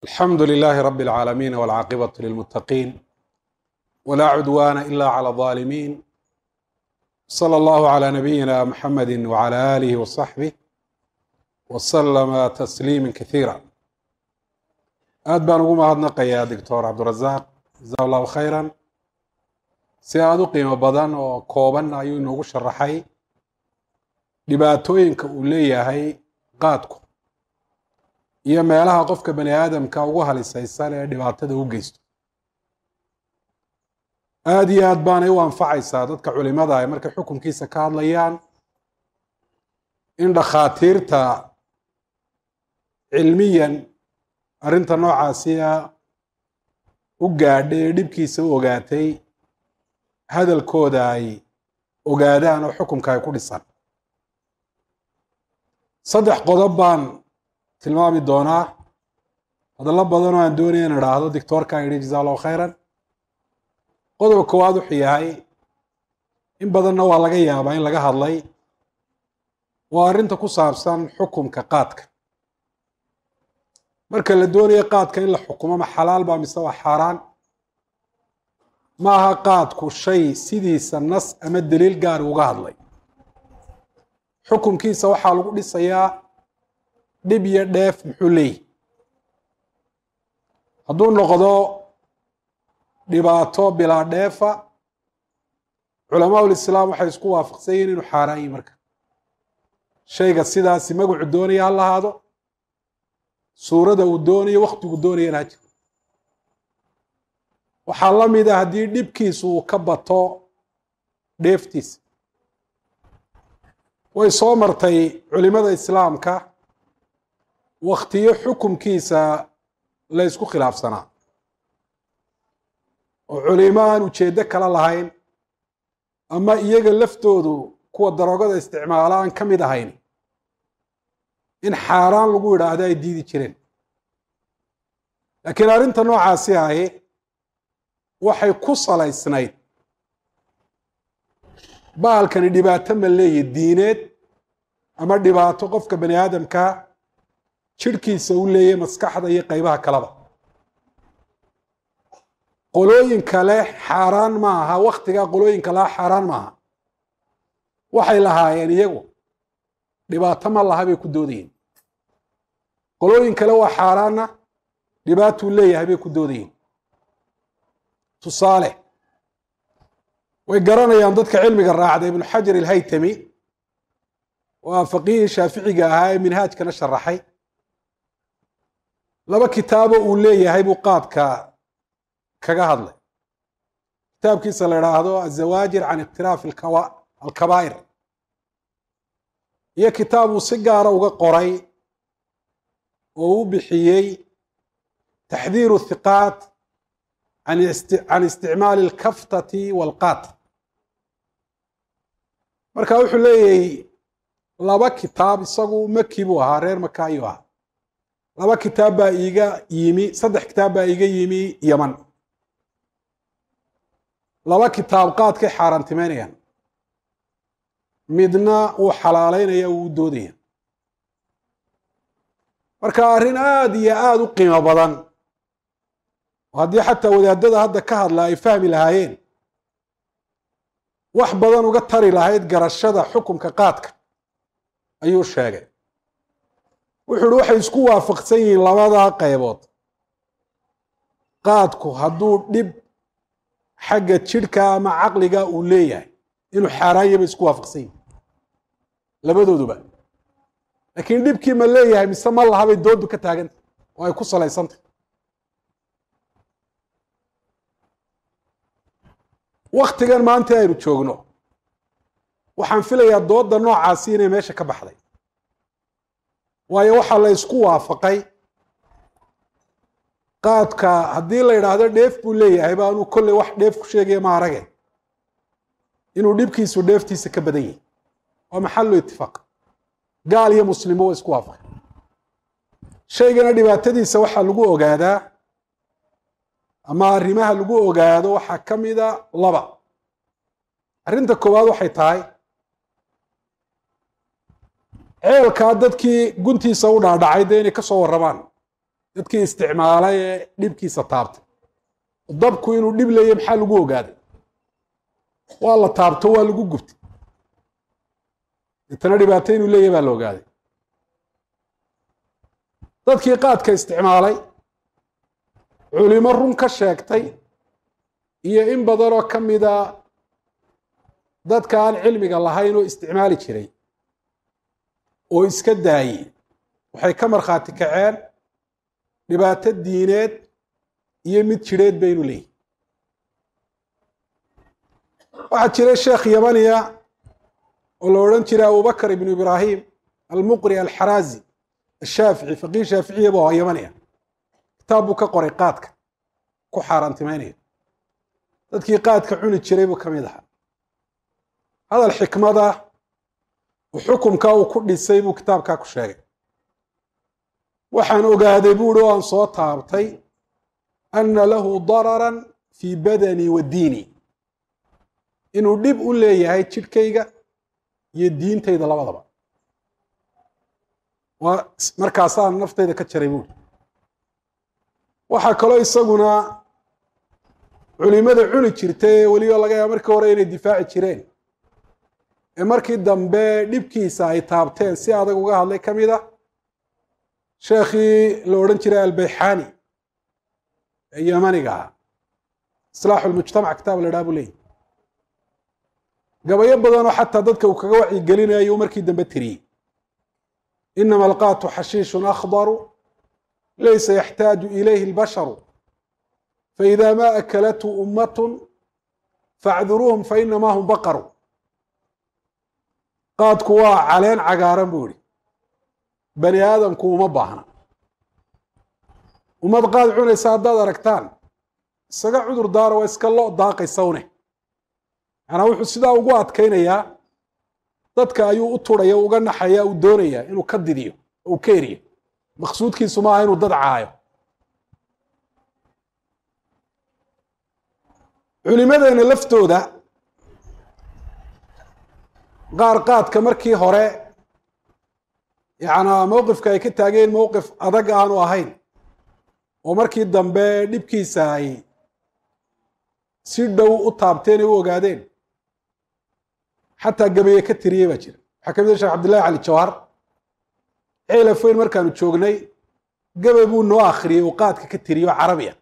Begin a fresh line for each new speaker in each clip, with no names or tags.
alxamdu لlh rb العaalamiin wاlcaaqibaة lilmutaqiin wla cudwana ila clى الظaalimiin slى اllah عlى nabiyina mxamedi wعlى alih وصaxbih wslma tasliima kahiira aad baan ugu mahadnaqayaa doctor cabdurazaq jaza allahu khayra si aad u qiimo badan oo kooban ayuu inoogu sharaxay dhibaatooyinka uu leeyahay qaadku iyo meelaha qofka bani aadamka ugu halisaysan ee dhibaatada u geysto aada iyo aad baanay u anfacaysaa dadka culimada ay markay xukunkiisa ka hadlayaan in dhakhaatiirta cilmiyan arrinta noocaasiya u gaadhay ee dhibkiisa u ogaatay hadalkooda ay ogaadaan oo xukunka ay ku dhisan saddex qodob baan tilmaami doonaa hadallo badan oo aan doonaya in idhaahdo dictoorka yidhi jaza allahu khayran qodobka koowaad wuxuu yahay in badanna waa laga yaabaa in laga hadlay waa arrinta ku saabsan xukumka qaadka marka la doonayo qaadka in la xukumo ma xalaal baa mise waa xaaraan ma aha qaadku shay sidiisa nas ama daliil gaari uga hadlay xukumkiisa waxaa lagu dhisayaa dhib iyo dheef muxuu leeyahy hadduu noqdo dhibaato bilaa dheefa culamaa ulislaam waxay isku waafaqsan yihin inuu xaaraan yahi marka shayga sidaasi magacu doonaya ha lahaado suurada uu doonayo waktigu doonayana ha jiro waxaa la mid a haddii dhibkiisu uu ka bato dheeftiisa way soo martay culimada islaamka waktiyo xukumkiisa la ysku khilaafsanaa oo culimo aan ujeeddo kala lahayn ama iyaga laftoodu kuwa daroogada isticmaala aan ka mid ahayn in xaaraan lagu yidhaahdo ay diidi jireen laakiin arrinta noocaasi ahi waxay ku salaysnayd bahalkani dhibaato ma leeyahy diineed ama dhibaato qofka bani aadamka jirhkiisa u leeyahy maskaxda iyo qeybaha kaleba qolooyinka leh xaaraan ma aha waktigaa qolooyinka laha xaaraan maaha waxay lahaayeen iyagu dhibaato ma laha bay ku doodayeen qolooyin kale waa xaaraanna dhibaatuu leeyahay bay ku doodayeen tusaale way garanayaan dadka cilmiga raacda ibnu xajar ilhaytami waa faqiihii shaaficiga ahaa ee minhaajkana sharaxay laba kitaabo uu leeyahay buu qaadka kaga hadlay kitaabkiisa la idhaahdo azawaajir can ikhtilaafi alkabaa'ir iyo kitaab uu si gaara uga qoray oo u bixiyey taxdiiru thiqaat can isticmaali alkaftati walqaat marka wuxuu leeyahay laba kitaab isagu maki buu ahaa reer maka ayuu ahaa laba kitaab baa iiga yimi saddex kitaab baa iiga yimi yeman laba kitaab qaadkay xaaraantimeynayaan midna uu xalaaleynaya uu u doodaya marka arrin aada iyo aada u qiimo badan oo haddii xataa wadaadada hadda ka hadla ay fahmi lahaayeen wax badan uga tari lahayd garashada xukumka qaadka ayuu sheegay wuxuu uhi waxay isku waafaqsan yihiin labadaa qaybood qaadku hadduu dhib xagga jidhka ama caqliga uu leeyahay inuu xaaraan yabay isku waafaqsan yihin labadooduba laakiin dhibkii ma leeyahay mise ma laha bay dooddu ka taagantah oo ay ku salaysantah waktigan maanta aynu joogno waxaan filayaa doodda noocaasi inay meesha ka baxday waayo waxaa la ysku waafaqay qaadka haddii la yidhaahdo dheef buu leeyahay ba anuu kolley wax dheef ku sheegaya ma arage inuu dhibkiisu dheeftiisa ka badan yahay waa maxallu itifaaq gaal iyo muslimo waa isku waafaqay shaygana dhibaatadiisa waxaa lagu ogaadaa ama arrimaha lagu ogaado waxaa ka mida laba arrinta koowaad waxay tahay ceelkaa dadkii guntiisa u dhaadhacay dee inay ka soo warramaan dadkii isticmaalay ee dhibkiisa taabtay dabku inuu dhib leeyahy maxaa lagu ogaaday waa la taabto waa lagu gubtay deetana dhibaato inuu leeyahy baa la ogaaday dadkii qaadka isticmaalay culimo run ka sheegtay iyo in badanoo ka mida dadka aan cilmiga lahayn oo isticmaali jiray oo iska daayey waxay ka markhaati kaceen dhibaato diineed iyo mid jidheed baynu leeyihi waxaa jiray sheekh yamaniya oo la odhan jiray abubakr ibnu ibraahim almuqri alxaraazi ashaafici faqiih shaaficiya bu ahaa yamaniya kitaab buu ka qoray qaadka ku xaaraantimeynaya dadkii qaadka cuni jiray buu ka mid ahaa hadal xikmada xukumka uu ku dhisay buu kitaabkaa ku sheegay waxaan ogaaday buuhi oo aan soo taabtay anna lahu dararan fii badani wa diini inuu dhib u leeyahay jidhkayga iyo diintayda labadaba waa markaasaan naftayda ka jaray buuhi waxaa kaloo isaguna culimada cuni jirtay ee weliba laga yaaba markii hore inay difaaci jireen ee markii dambe dhibkiisa ay taabteen si adag uga hadlay ka mid a sheekhii la odhan jiray albayxani ee yamaniga ahaa islaaxu lmujtamac kitaab la dhaha buu leeyahy gabayo badanoo xataa dadka uu kaga wacyigelinayo ayuu markii dambe tiriyey inama alqaatu xashiishun akhdaru laysa yaxtaaju ilayhi اlbasharu faإida ma akalathu ummat faacduruuhum fainama hum baqaru qaadku waa caleen cagaaran buu yihi bani aadamku uma baahna ummad qaad cunaysa haddaad aragtaan isaga cudur daara waa iska lo daaqaysawne macnaa wuxuu sidaa ugu adkaynayaa dadka ayuu u turaya uga naxaya uu doonaya inuu ka didiyo oo uu ka eriyo maqsuudkiisu maaha inuu dad caayo culimadeena laftooda qaar qaadka markii hore yacnaa mowqifka ay ka taageen mowqif adag aanu ahayn oo markii dambe dhibkiisa ay si dhow u taabteen ay u ogaadeen xataa gabaye ka tiriyey baa jira waxaa ka mid a sheekh cabdillahi cali jawhar ceelafoyn markaanu joognay gabay buu noo akhriyey uu qaadka ka tiriyo carabiya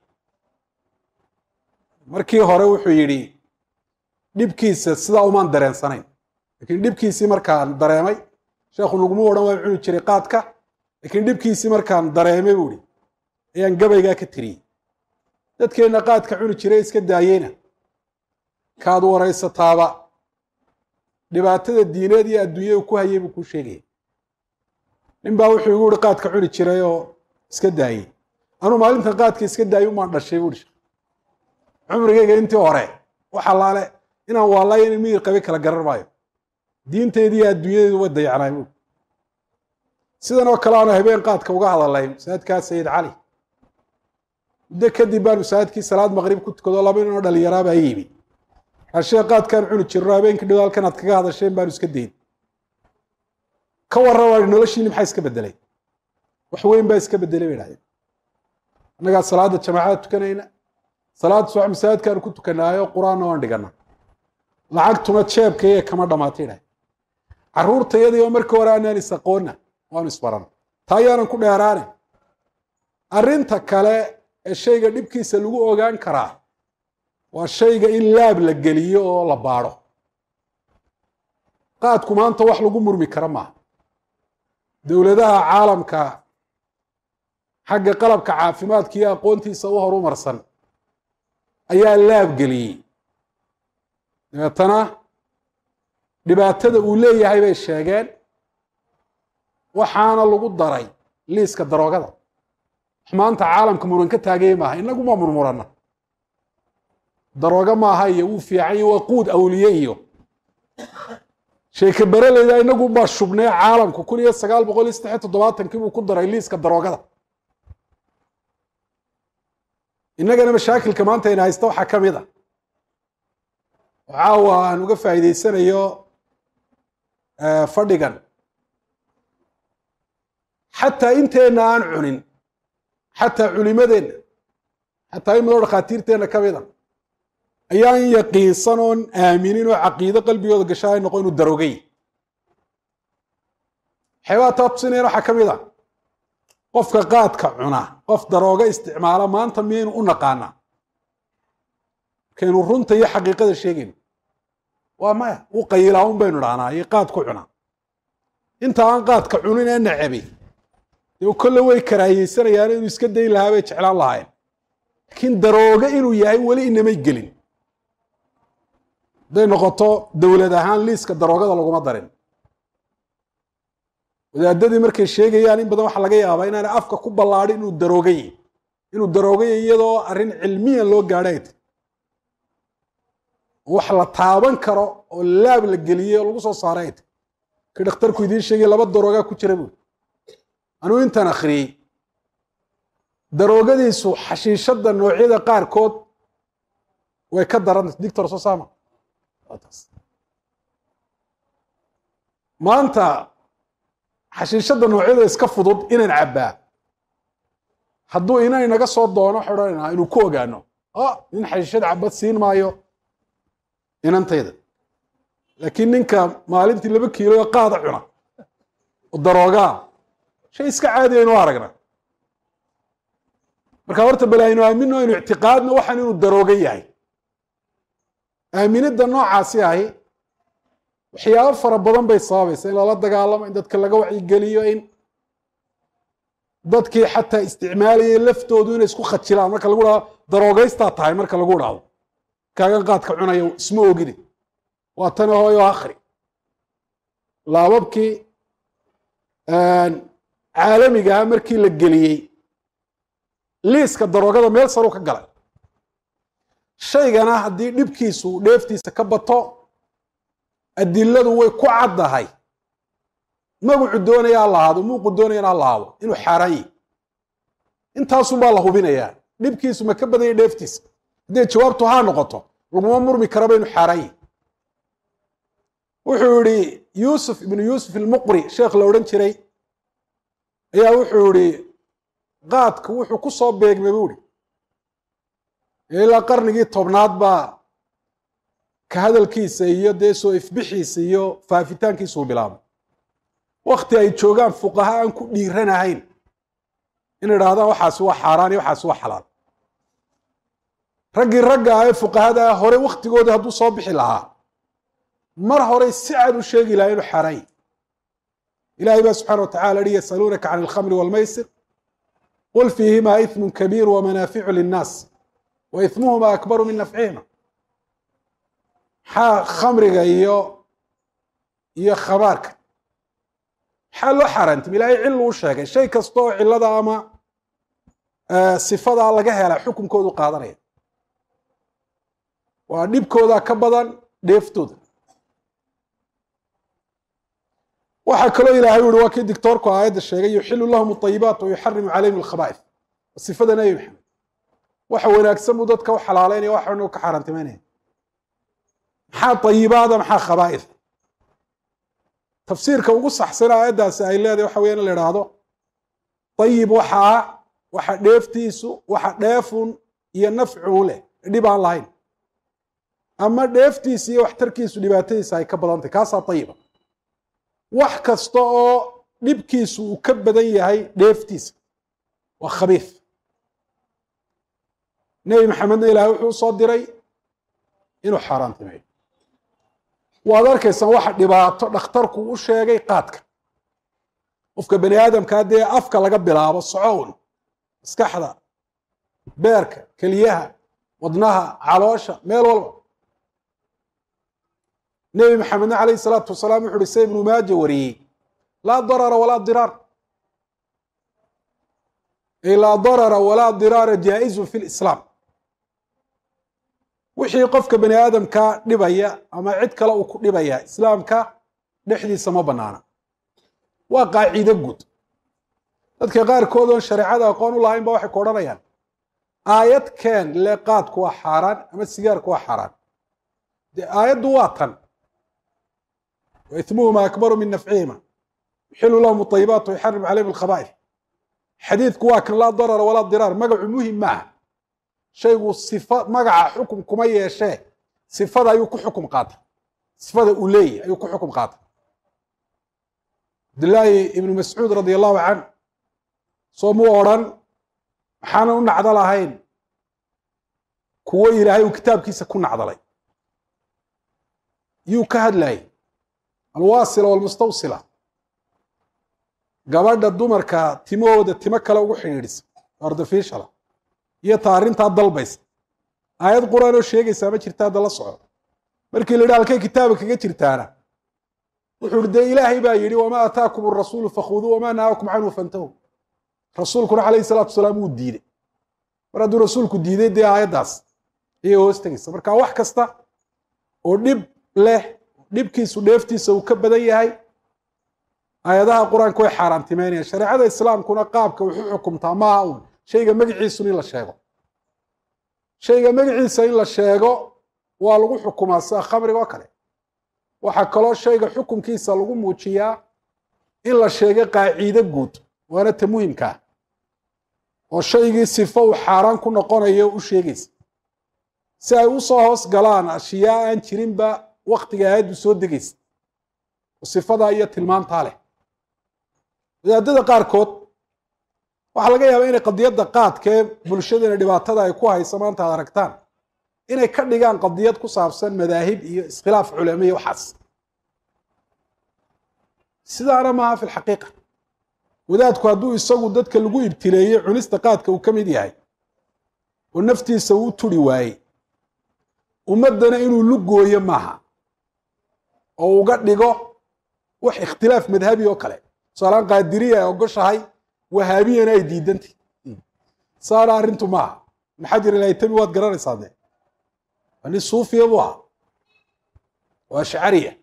markii hore wuxuu yidhi dhibkiisa sidaa umaan dareensanayn lakiin dhibkiisii markaan dareemay sheekhu naguma odhan waa cuni jiray qaadka lakiin dhibkiisii markaan dareemay buu ihi ayaan gabaygaa ka tiriyey dadkeenna qaadka cuni jiray iska daayeyna kaad waraysataaba dhibaatada diineed iyo adduunya uu ku hayay buu kuu sheegaya nin baa wuxuu igu ihi qaadka cuni jiray oo iska daayey anuu maalintan qaadka iska daayay umaan dhashay buu ihi cumrigayga intii hore waxa laale inaan waalayo in miyir qabi kala garan maayo diinteedii iyo adduunyadeedu way dayacnaay buui sidan oo kale aanu habeen qaadka uga hadalay masaajidkaa sayid cali muddo kadib baan masaajidkii salaad maqrib ku tukado laba ninoo dhalinyaraabaa yimi ashee qaadkaan cuni jirno habeenkii dhow halkan aad kaga hadasheen baanu iska dayn ka warrama noloshiini maxaa iska bedelay wax weyn baa iska bedelay bay dhahdeen annagaa salaadda jamaacada tukanayna salaad subax masaajidkaanu ku tukanaayo qur-aanna waan dhigana lacagtuna jeebkaiyo kama dhamaatay dhahay carruurtayadii oo markii hore aanaan is aqoonna waanu isbaran taa ayaanan ku dheeraane arrinta kale ee shayga dhibkiisa lagu ogaan karaa waa shayga in laab la geliyo oo la baadho qaadku maanta wax lagu murmi kara maaha dowladaha caalamka xagga qalabka caafimaadka iyo aqoontiisa u horumarsan ayaa laab geliyey dabeetana dhibaatada uu leeyahay bay sheegeen waxaana lagu daray liiska daroogada wax maanta caalamka muran ka taagaya maaha inagu ma murmurana daroogo maaha iyo wuu fiican iyo waa quud awliye iyo sheeke bereleyda inagu baa shubnee caalamku kun iyo sagaal boqol iyo saddex iyo toddobaatankii buu ku daray liiska daroogada innagana mashaakilka maanta ayna haysta waxaa ka mid a caawa aan uga faa'iideysanayo fadhigan xataa inteenna aan cunin xataa culimadeenna xataa in madoo dhakhaatiirteenna ka mid a ayaan yaqiinsan oon aaminin oo caqiido qalbigooda gasha ay noqo inuu darogay waxyaabaa taa tusinayana waxaa ka mid a qofka qaadka cuna qof darooga isticmaala maanta miyaynu u naqaanaa markaynu runta iyo xaqiiqada sheegayno waa maya u qayilaa un baynu dhahnaa iyo qaad ku cunaa inta aan qaadka cunin ee nacabi dee kolle way karaahiyeysanayaan inuu iska dayn lahaa bay jeclaan lahaayeen laakiin darooga inuu yahay weli inamay gelin hadday noqoto dowlad ahaan liiska daroogada laguma darin wadaadadii markay sheegayaan in badan waxaa laga yaabaa inaanay afka ku ballaadhin inuu daroogay inuu daroogay iyadoo arrin cilmiyan loo gaadhay ay tahy wax la taaban karo oo laab la geliyey oo lagu soo saaray ay tahy kii dhakhtarku idiin sheegay laba daroogaa ku jira buuri anuu intaan akhriyey daroogadiisu xashiishadda noocyada qaarkood way ka daranta dictor sosama maanta xashiishadda noocyada iska fudud inaan cabbaa hadduu inan inaga soo doono waxay odhanaynaa inuu ku ogaano o nin xashiishad cabad siin maayo inantayda laakiin ninka maalintii laba kiilo qaada cuna oo daroogaa shay iska caadiya aynu aragna marka horta bal aynu aamino aynu ictiqaadno waxaan inuu darooga yahay aaminidda noocaasi ahi waxyaabo fara badan bay sababaysa in lala dagaalamo in dadka laga wacyigeliyo in dadkii xataa isticmaalayay laftoodu inay isku khajilaan marka lagu dhahdo daroogaystaa tahay marka lagu dhahdo kaagan qaadka cunayo isma ogidi waa tani hooyo akhri laababkii caalamigaha markii la geliyey liiska daroogada meel saru ka galay shaygana haddii dhibkiisu dheeftiisa ka bato adiladu way ku caddahay magacu doonaya ha lahaado muuqu doonayana ha lahaado inuu xaaraan yahy intaasunbaa la hubinayaa dhibkiisu ma ka badanya dheeftiisa hadday jawaabtu haa noqoto laguma murmi karaba inuu xaaraan yahy wuxuu yihi yuusuf ibnu yuusuf ilmuqri sheekh la odhan jiray ayaa wuxuu yihi qaadku wuxuu ku soo beegmay buu ihi ilaa qarnigii tobnaad baa ka hadalkiisa iyo dee soo ifbixiisa iyo faafitaankiisuu bilaabay wakti ay joogaan fuqaha aan ku dhiiranahayn in idhaahdaan waxaasi waa xaaraan iyo waxaasi waa xalaal raggii ragga ah ee fuqahada ah hore wakhtigoodii hadduu soo bixi lahaa mar horey si cad u sheegi lahaa inuu xaaraan yahy ilahay baa subxana wa tacala yihi yasaluunaka can alkhamri walmaysir qul fiihima ismu kabiir wamanaaficu linnaas wa ismuhuma akbaru min nafcihima maxaa khamriga iyo iyo khabaarka maxaa loo xaaraantimi ilaahay cilu u sheegay shay kasta oo cilada ama sifadaa laga hela xukunkoodu qaadanaya waa dhibkooda ka badan dheeftooda waxaa kaloo ilahay uhi waa kii dictoorku aayadda sheegay yuxilu lahum ayibaat wa yuxarimu calayhim alkhaba'if sifada nebi maxamed waxa wanaagsan buu dadka u xalaaleynaya waxanu ka xaaraantimeynaya maxaa ayibaada maxaa khabaa'if tafsiirka ugu saxsan aayaddaasi ay leedahay waxa weya in la idhaahdo ayib waxa ah waxa dheeftiisu waxa dheefun iyo nafcun leh dhib aan lahayn ama dheeftiisa iyo waxtarkiisu dhibaatadiisa ay ka badantay kaasaa ayiba wax kasta oo dhibkiisu uu ka badan yahay dheeftiisa waa khabiif nebi maxamedna ilaahay wuxuu soo diray inuu xaaraantimeeyo waad arkaysaan waxa dhibaato dhakhtarku u sheegay qaadka qofka bani aadamkaa dee afka laga bilaabo socown maskaxda beerka keliyaha wadnaha caloosha meel walba nebi maxamedna calayh isalaatu wasalaam wuxu uhi se ibnu maaja wariyey laa darara walaa diraar ay laa darara walaa diraara jaa-izun fi lislaam wixii qofka bani aadamka dhibaya ama cid kale uu ku dhibaya islaamka dhexdiisa ma banaana waa qaacido guud dadka qaarkood oon shareecada aqoon u lahayn ba waxay ku odhanayaan aayad keen le qaadku waa xaaraan ama sigaarku waa xaaraan dee aayaddu waa tan wa ismuhuma akbaru min nafcihima yuxilu lahum ayibaat wa yuxarim calayhim alkhaba'if xadiidku waa kan laa darara walaa diraar magacu muhim maaha shaygu sifa magaca xukum kuma yeeshee sifada ayuu ku xukum qaata sifada uu leeyahy ayuu ku xukum qaata cabdillaahi ibnu mascuud radi allahu canh soo muu odrhan maxaanan u nacdo lahayn kuwo ilaahay uu kitaabkiisa ku nacdalay yuu ka hadlayay alwaasila walmustawsila gabadha dumarka timahooda timo kale ugu xidhiidhisa artificiala iyo ta arrintaa dalbaysa aayad qur-aan oo sheegaysaa ma jirta hadda la soco markii la yidhi halkay kitaaba kaga jirtaana wuxuu ihi dee ilaahay baa yidhi wamaa ataakum arasuulu fakhuduu wamaa nahaakum canhu fantahu rasuulkuna calayhi salaatu wasalaam wuu diiday mar hadduu rasuulku diiday dee aayaddaas ayay hoos tegaysa marka wax kasta oo dhib leh dhibkiisu dheeftiisa uu ka badan yahay aayadaha qur-aanka way xaaraantimeynayaan shareecada islaamkuna qaabka wuxuu xukumtaa maaha uun shayga magaciisun in la sheego shayga magaciisa in la sheego waa lagu xukumaa sida khamriga oo kale waxaa kaloo shayga xukunkiisa lagu muujiyaa in la sheego qaaciide guud waana ta muhimkaa oo shaygii sifo uu xaaraan ku noqonayo u sheegaysa si ay u soo hoos galaan ashyaa aan jirinba waktiga aayaddu soo degaysa oo sifadaa iyo tilmaantaa leh wadaadada qaarkood waxaa laga yaabaa inay qadiyadda qaadka ee bulshadana dhibaatada ay ku hayso maanta ad aragtaan inay ka dhigaan qadiyad ku saabsan madaahib iyo iskhilaaf culamo iyo waxaas sidaana maaha fi lxaqiiqa wadaadku hadduu isagu dadka lagu ibtileeyey cunista qaadka uu ka mid yahay oo naftiisa uu turi waayey ummaddana inuu lugooyo maaha oo uga dhigo wax ikhtilaaf madhabi oo kale tusaalaan qaadiriya ay ogoshahay wahaabiyana ay diidantay saana arrintu maaha ibn xajar ilaytami waad garanaysaa dee waa nin suufiya buu ahaa oo ashcariya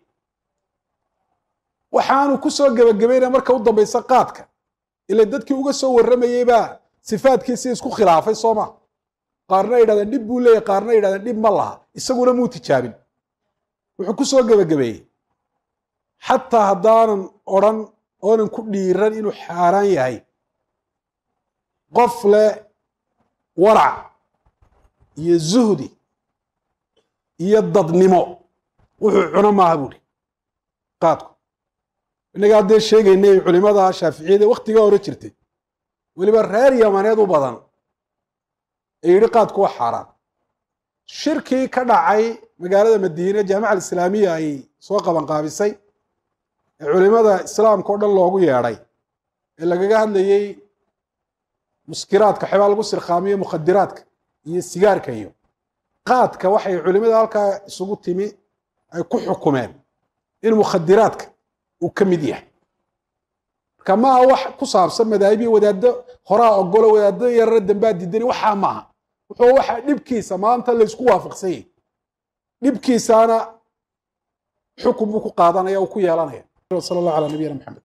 waxaanu ku soo gebagabaynaya marka u dambaysa qaadka ila dadkii uga soo warramayey baa sifaadkiisii isku khilaafay soo ma qaarna ay yidhahdeen dhib buu leeyahy qaarna ay yidhahdeen dhib ma laha isaguna muu tijaabin wuxuu ku soo gebagabeeyey xataa haddaanan odrhan oonan ku dhiiran inuu xaaraan yahay qof leh warac iyo zuhdi iyo dadnimo wuxuu cuno maaha buuri qaadku innaga haddee sheegaynay culimada shaaficiyada waktigaa hore jirtay weliba reer yamaneed u badan ee yidhi qaadku waa xaaraan shirkii ka dhacay magaalada madiine jaamica alislaamiya ay soo qabanqaabisay ee culimada islaamka o dhan loogu yeedhay ee lagaga hadlayey muskiraadka waxyaabaa lagu sirkhaamiyo mukhadiraadka iyo sigaarka iyo qaadka waxay culimada halkaa isugu timi ay ku xukumeen in mukhadiraadka uu ka mid yahay marka maaha wax ku saabsan madaahibiya wadaaddo horaa ogolo wadaaddo yarara dambaa diidani waxaa maaha wuxuu waxa dhibkiisa maanta laysku waafaqsan yahy dhibkiisaana xukun buu ku qaadanaya uu ku yeelanaya sala allah calaa nabiyina maxamed